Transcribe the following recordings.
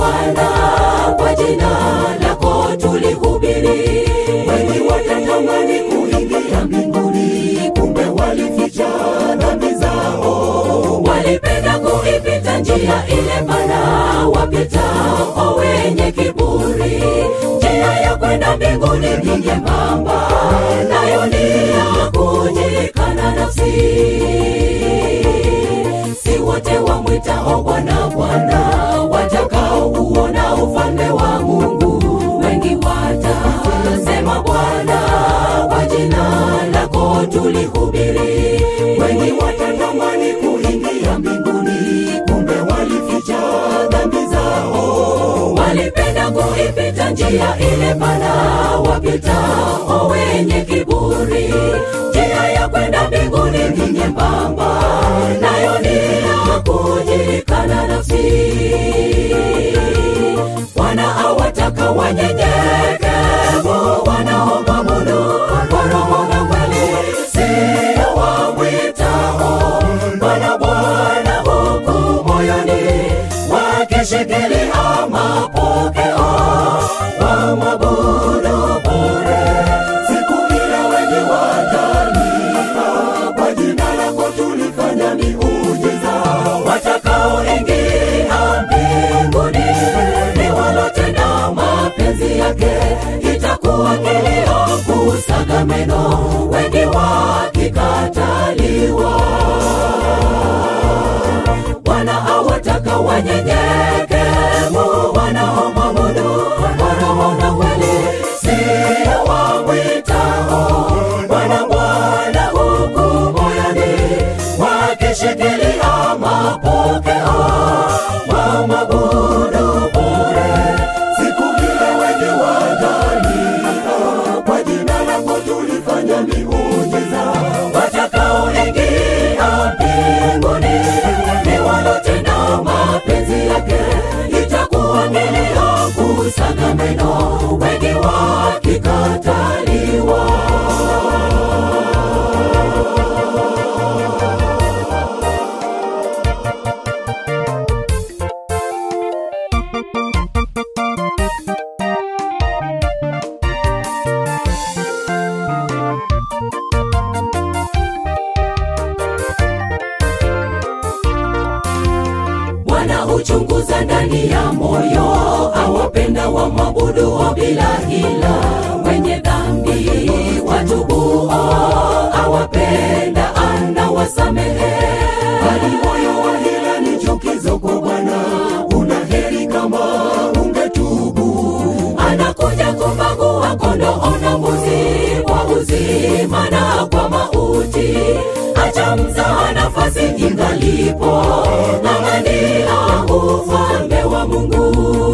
Bwana, kwa jina lako tulihubiri. Wengi watatamani kuingia mbinguni, kumbe walificha dhambi zao. Walipenda kuipita njia ile pana, wapitao wenye kiburi. Njia ya kwenda mbinguni ni nyembamba, nayo ni ya kujikana nafsi. Si wote wamwitao Bwana Bwana watakaouona ufalme wa Mungu. Wengi watasema Bwana, kwa jina lako tulihubiri. Wengi watatamani kuingia mbinguni, kumbe walificha dhambi zao. walipenda kuipita njia ile pana, wapitao wenye kiburi. Njia ya kwenda mbinguni ni nyembamba, nayo ni ya kujikana nafsi. Bwana awataka wanyenyekevu wanaomwabudu kwa roho na kweli, sio wamwitao Bwana Bwana huku moyoni wakishikilia mapokeo wamwabudu bure. Siku ile wengi watalia, kwa jina lako tulifanya miujiza. Watakaoingia mbinguni ni walotenda mapenzi yake, itakuwa kilio kusaga meno, wengi wakikataliwa. Bwana awataka wanyenyekevu wanaomwabudu kwa roho na kweli, sio wamwitao Bwana Bwana huku moyoni wakishikilia mapokeo wamwabudu bure. Siku ile wengi watalia, kwa jina lako tulifanya miujiza. Watakaoingia mbinguni ni walotenda mapenzi yake, itakuwa kilio kusaga meno, wengi wakikataliwa. Bwana huchunguza ndani ya moyo, awapenda wamwabuduo bila hila, wenye dhambi watubuo, awapenda anawasamehe. Bali moyo wa hila ni chukizo kwa Bwana, una heri kama ungetubu. Anakuja kubagua kondoo na mbuzi, kwa uzima na kwa mauti. Acha mzaha nafasi ingalipo, ng'ang'ania ufalme wa Mungu.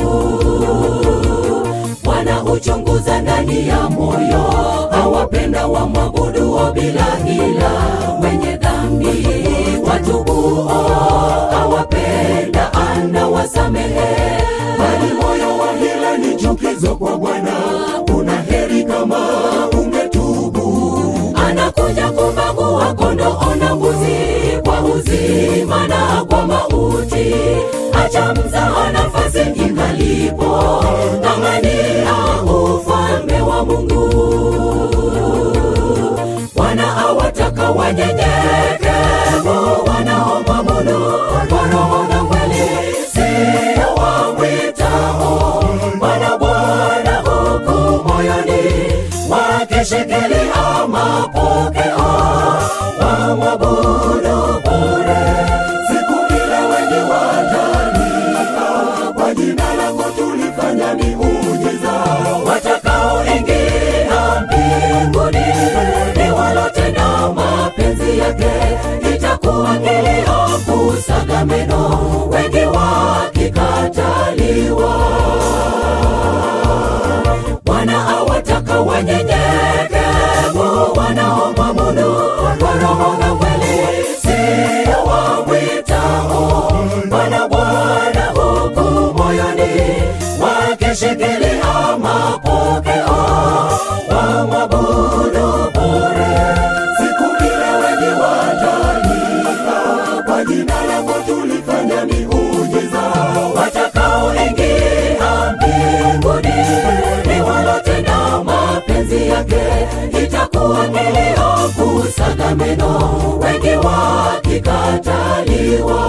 Bwana huchunguza ndani ya moyo, awapenda wamwabuduo bila hila, wenye dhambi watubuo, awapenda anawasamehe. Bali moyo wa hila ni chukizo kwa Bwana, una heri kama ungetubu. anakuja kubagua kondoo na mbuzi kwa uzima na kwa mauti. Acha mzaha nafasi ingalipo, ng'ang'ania ufalme wa Mungu. Bwana awataka wanyenyekevu wanaomwabudu kwa roho na kweli, sio wamwitao Bwana Bwana huku moyoni wakishikilia mapokeo wamwabudu bure. Siku ile wengi watalia, kwa jina lako tulifanya miujiza. Watakaoingia mbinguni ni walotenda mapenzi yake, itakuwa kilio kusaga meno, wengi wakikataliwa. Bwana awataka wanyenyekevu wanaomwabudu kwa roho na kweli, sio wamwitao Bwana Bwana huku moyoni wakishikilia mapokeo wamwabudu bure. Siku ile wengi watalia, kwa jina lako tulifanya miujiza. Watakaoingia neno wengi wakikataliwa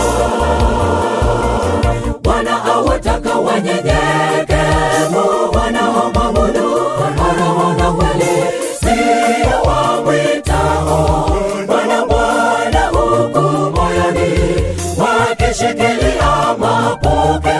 bwana awataka wanyenyekevu wanaomwabudu kwa roho na kweli sio wamwitao bwana bwana huku moyoni wakishikilia mapokeo